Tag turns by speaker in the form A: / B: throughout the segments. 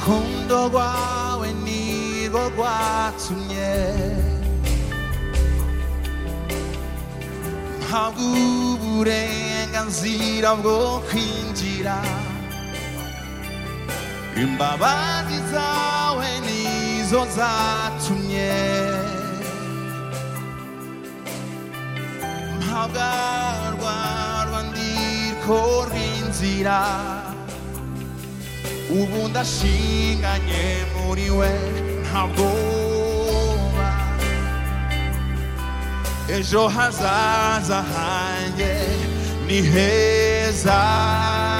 A: 우루콩도과 웬일과 툼예 하구불에 간지럽고 퀸지라 음바바지사 웬이소사 툼예 하갈과 관디 코린지라 우분다 시간에 우리 왜 하고마 에조 하자자하게 니 회사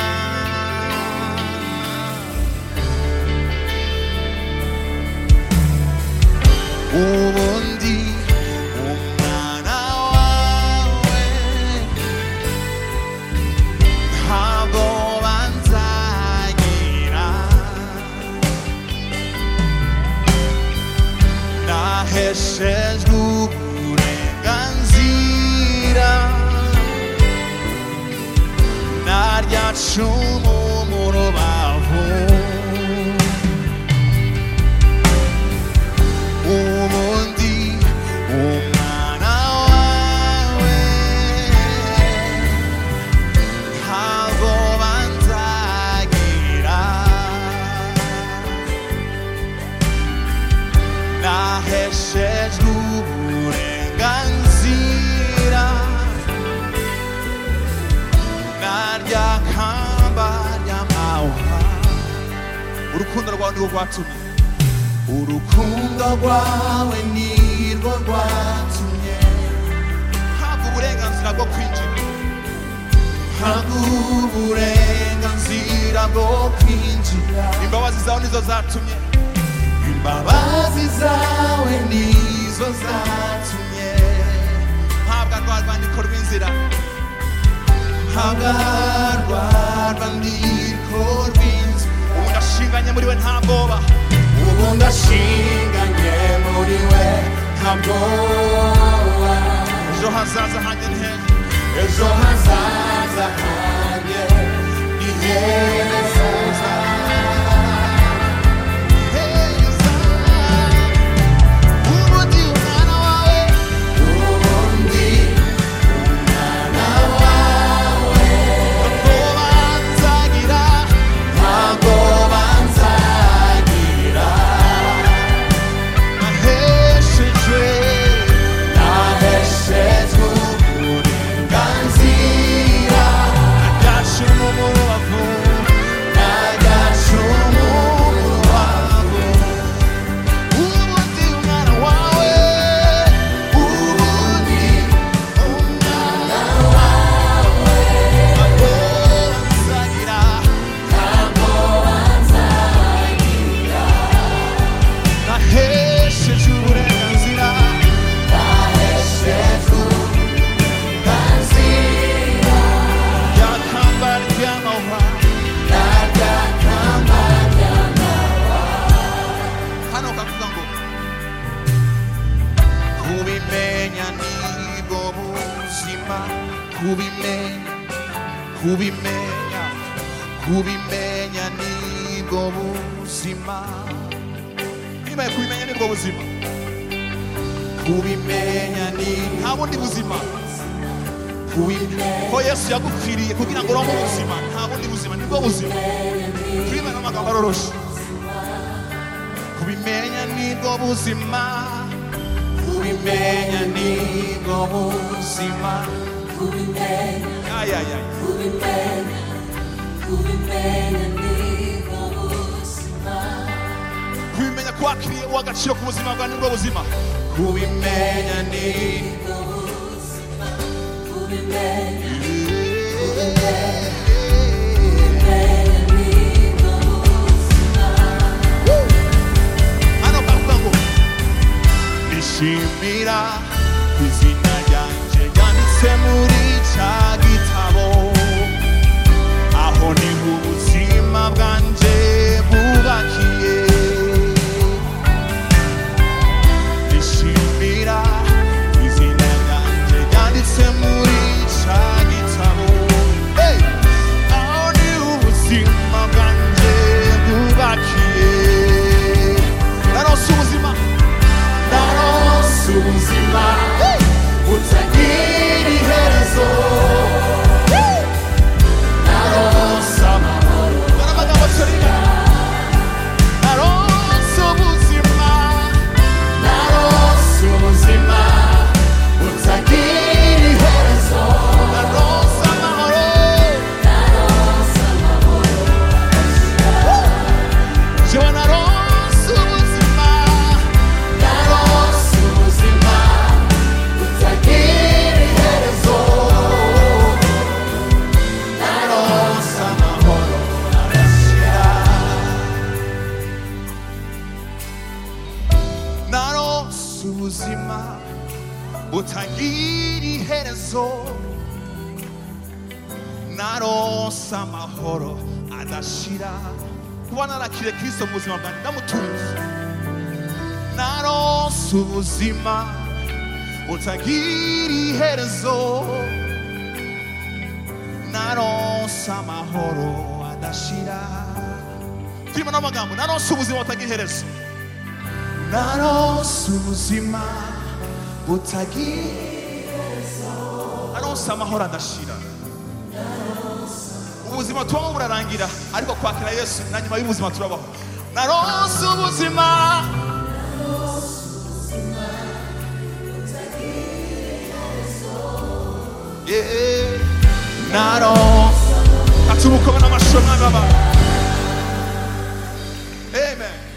A: 우분디 우나나와 왜 하고만 자기라 na reches gure ganzira narja chumo morobavo umundi umana wawe havo banzagira na reches gure ganzira narya kamba ryamauha urukundo rwawe nirwo rwatumye urukundo rwawe nirwo rwatumye habwa uburenganzira bwo kwinjira habwa uburenganzira bwo kwinjira imbabazi zawe nizo zatumye imbabazi zawe nizo zatumye habwa rwa rwandiko rw'inzira habwa rwa rwandiko rw'inzira ubu ndashinganye muri we nta bwoba ubu ndashinganye muri we nta bwoba ejo hazaza hanjye ni heza ejo hazaza hanjye ni heza heza ubundi umwana wawe ubundi umwana wawe ntabwo banzagira ntabwo banzagira naheshejwe naheshejwe uburenganzira ntajyashimo mu rubavu ntajyashimo mu rubavu ubundi umwana wawe ubundi umwana wawe ntabwo wanzagira ntabwo wanzagira nahesheje uburenganzira nahesheje uburenganzira ryakamba ry'amahwa ryakamba hano kavuga ngo kubimenya nibwo buzima kubimenya kubimenya kubimenya nibwo buzima nibaye kubimenya nibwo buzima kubimenya ni nta bundi buzima kubimenya ko yesu yagupfiriye kugira ngo uronke ubuzima nta bundi buzima nibwo buzima kubimenya n'amagambo aroroshe kubimenya nibwo buzima kubimenya nibwo buzima Ya, ya, ya. kubimenya ko wakiriye uwa agaciro ku buzima bwawe nibwo buzima kubimenya ni hano kavuga ngo nishimira izina ryanjye ryanditse needy head and soul narose amahoro adashira kuba narakire kristo mu buzima bwanjye ndamutuza narose ubuzima butagira iherezo narose amahoro adashira turimo n'amagambo narose ubuzima butagira iherezo narose ubuzima butagira iherezo narose amahoro adashira ubuzima tubamo burarangira ariko kwakira yesu na nyuma y'ubuzima turabaho narose ubuzima Yeah. narose atubukobe n'amashusho mwami w'abantu amen